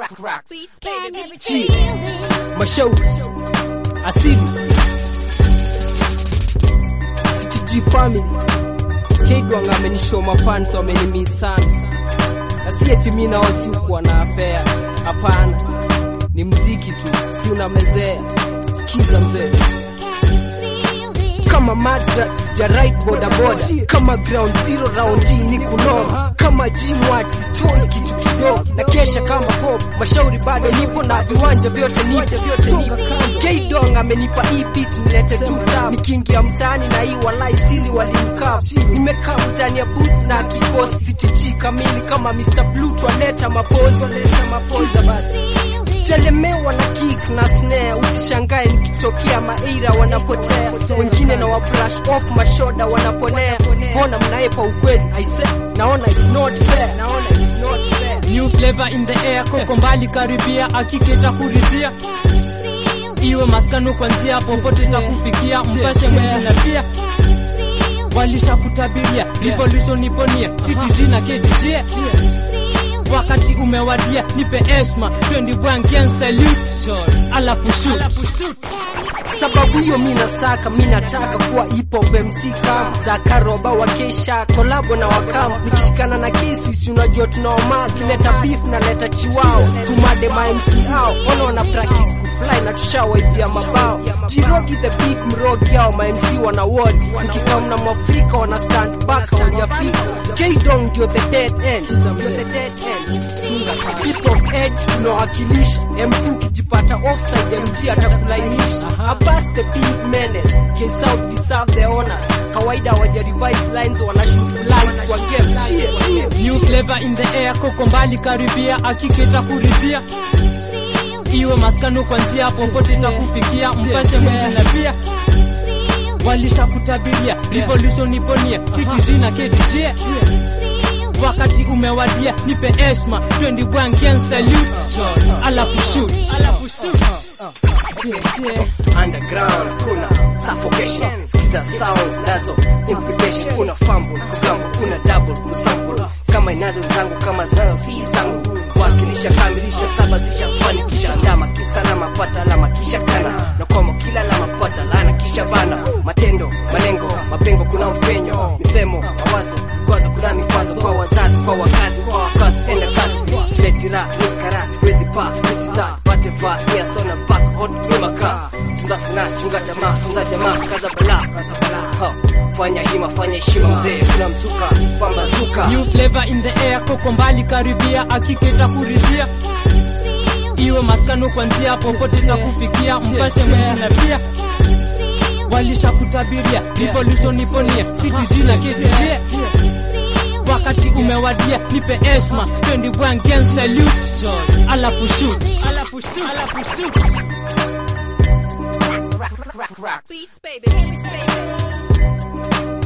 Chi Mashauri Asili CTG family Kidwang amenishow mafans wamenimiss sana na si eti mimi nao si kuwa na affair hapana ni mziki tu si unamezea sikiza mzee kama madra sija ride boda boda kama ground zero round hii ni kunoma kama gymwat sitoi kitu kidogo na kesha kama pop mashauri bado nipo na viwanja vyote nipo vyote nipo K-Dong amenipa hii beat nilete tu tap nikiingia mtaani na hii walai sili walimkaa nimekaa mtaani ya booth na kikosi CTG kamili kama Mr. Blue twaleta mapozi waleta mapozi basi chelemewa na kick na snare, usishangae nikitokea maira wanapotea, wengine na wa brush off mashoda wanaponea. Mbona mnaepa ukweli? I say naona it's not fair, naona it's not fair. New flavor in the air, koko mbali karibia, akiketa kuridhia, iwe maskano kwa njia popote takufikia, mpashe mwezi na pia walisha kutabiria revolution iponia CTG na KDJ wakati umewadia, nipe heshima 21 can salute alafu shoot sababu hiyo mi nasaka mi nataka kuwa hip hop MC kama Zaka Roba wa Kesha kolabo na wakamu nikishikana na kesi si unajua tunaoma kileta beef na leta chiwao tumade ma MC hao ona wana practice kufly na tushawaibia mabao Jirogi the big mrogi hao ma MC wana word ukikam na mwafrika wana stand back hawajafika K-Dong ndio the dead end ndio the dead end chunga hip hop edge tunawakilisha M2 ukijipata offside MG atakulainisha Abbas the big menace K South deserve the honors kawaida waja revise lines wana shoot lines kwa game cheer cheer New flavor in the air, koko mbali karibia, akiketa kuridhia, iwe maskano kwa njia popote takufikia, mpashe mwezi na pia walisha kutabiria revolution iponia CTG na KDJ wakati umewadia, nipe heshima 21 can salute alafu shoot alafu shoot underground kuna suffocation sikiza sounds nazo implication kuna fumble kugambo kuna double kusample kama inazo zangu kama zinazo si zangu wakilisha kamilisha sabazisha fanikisha ndama kisalama pata alama kisha kana na kwamo kila alama pata lana kisha bana matendo malengo mapengo kuna upenyo misemo mawazo kwanza kuna mikwazo kwa wazazi kwa wakazi kwa wakazi enda kasi siletira nikara wezi pa nisita pate fa nia sona back hot nyuma ka tunza sana chunga jamaa tunza jamaa kaza bala kaza bala ha fanya hima fanya heshima mzee kuna mzuka pamba zuka New flavor in the air, koko mbali karibia, akiketa kuridhia, iwe maskano kwa njia popote takufikia, mpashe mwezi na pia walisha kutabiria revolution iponia CTG na KDJ wakati umewadia, nipe heshima 21 can salute alafu shoot alafu shoot alafu shoot Beats, baby. Beats, baby.